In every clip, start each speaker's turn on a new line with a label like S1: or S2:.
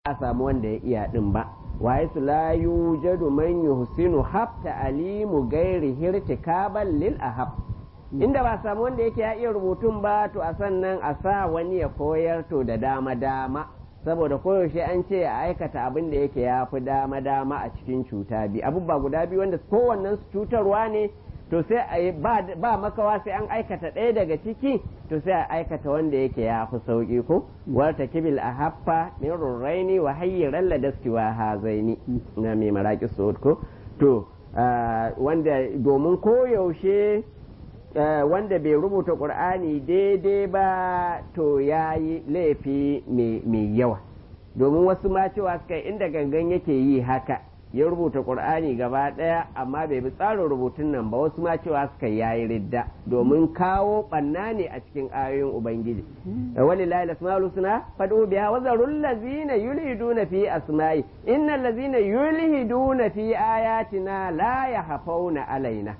S1: a samu wanda ya iya din ba wa su la yujadu man yuhsinu hafta alimu gairi hirtikaban lil ahab inda ba samu wanda yake ya iya rubutun ba to a sannan a sa wani ya koyar to da dama dama saboda koyaushe an ce a aikata abin da yake ya fi dama dama a cikin cuta biyu abubuwa guda biyu wanda kowannen su cutarwa ne to sai a ba makawa sai an aikata ɗaya daga ciki to sai a aikata wanda yake ya fi sauƙi ko warta kibil a haffa min rurraini wa hayyiran ladaski wa hazaini na mai maraƙi ko to wanda domin koyaushe wanda bai rubuta ƙur'ani daidai ba to ya yi laifi mai yawa domin wasu ma cewa suka inda gangan yake yi haka ya rubuta ƙur'ani gaba ɗaya amma bai bi tsarin rubutun nan ba wasu ma cewa suka yayi ridda domin kawo ɓanna ne a cikin ayoyin ubangiji wani lahi lasma'ul husna fadu biha wa zarul ladzina yulhiduna fi asma'i innal ladzina yulhiduna fi ayatina la yahfauna alaina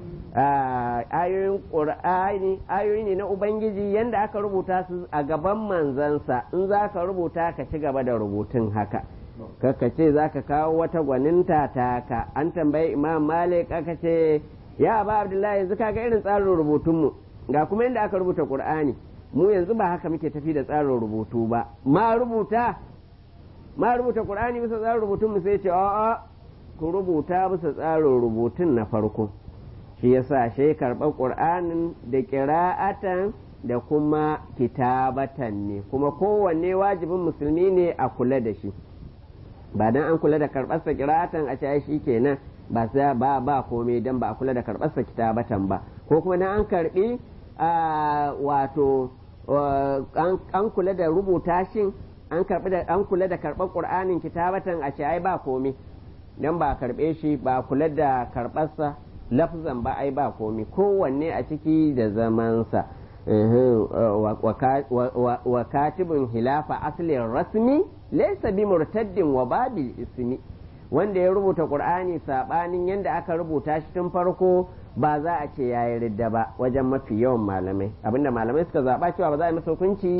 S1: ayoyin qur'ani ayoyi ne na ubangiji yanda aka rubuta su a gaban manzansa in za ka rubuta ka ci gaba da rubutun haka kaka ce za ka kawo wata gwaninta ta ka an tambayi imam malik aka ce ya ba abdullahi yanzu kaga irin tsarin rubutunmu ga kuma inda aka rubuta qur'ani mu yanzu ba haka muke tafi da tsarin rubutu ba ma rubuta ma rubuta qur'ani bisa tsarin rubutun mu sai ce a'a ku rubuta bisa tsarin rubutun na farko shi yasa shi karɓar qur'anin da qira'atan da kuma kitabatan ne kuma kowanne wajibin musulmi ne a kula da shi ba dan an kula da karɓarsa kiratan a ce shi kenan ba sai ba ba komai dan ba a kula da karɓarsa kitabatan ba ko kuma na an karɓi wato an kula da rubuta shin an karɓi da an kula da karɓar qur'anin kitabatan a ce ai ba komai dan ba karɓe shi ba kula da karɓarsa lafzan ba ai ba komai kowanne a ciki da zamansa wa katibin hilafa aslin rasmi laysa bi murtaddin wa babil ismi wanda ya rubuta qur'ani sabanin yanda aka rubuta shi tun farko ba za a ce yayi ridda ba wajen mafi yawan malamai abinda malamai suka zaba cewa ba za a yi masa hukunci